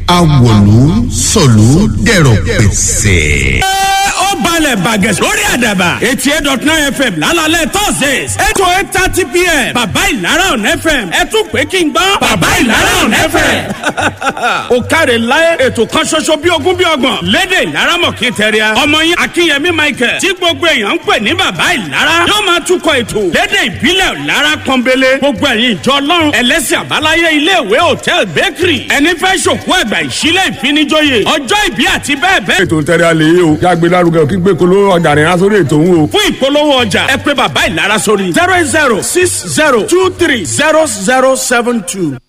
awòlú sọ̀lú dẹ̀rọ̀ pẹ̀sẹ̀. ó balẹ̀ bàgẹ́ lórí àdàbà eighty eight dot nine fm lálálẹ̀ thursdays eight to eight thirty pm bàbá ìlara on fm ẹ tún pé kí n gbọ́ bàbá ìlara on fm. ó káre láyé ètò kan ṣoṣo bí ogún bí ọgbọ̀n lédè ìlara mọ̀kí tẹ̀ríà ọmọ yín akínyẹmí michael tí gbogbo èèyàn ń pè ní bàbá ìlara yóò máa túkọ̀ ètò lédè ìbílẹ̀ ìlara pọ́nbélé gbogbo ẹ̀yin ìjọ ọlọ́run ẹlẹ́sìn àbáláyé iléèwé hòtẹ́ẹ̀l bakery ẹni fẹ́ ṣòkú ẹ̀gbà ìṣílẹ̀ ìfinijóye ọjọ́ ìbí àti bẹ́ẹ̀ bẹ́ẹ̀ ètò tẹ̀lé alẹ́ yìí o jágbe lárugẹ kí gbé kolo ọjà rìn aṣọ ètò ń o. fún ìpolówó ọjà ẹ pé bàbá ìlara sórí zero eight zero six zero two three zero zero seven two.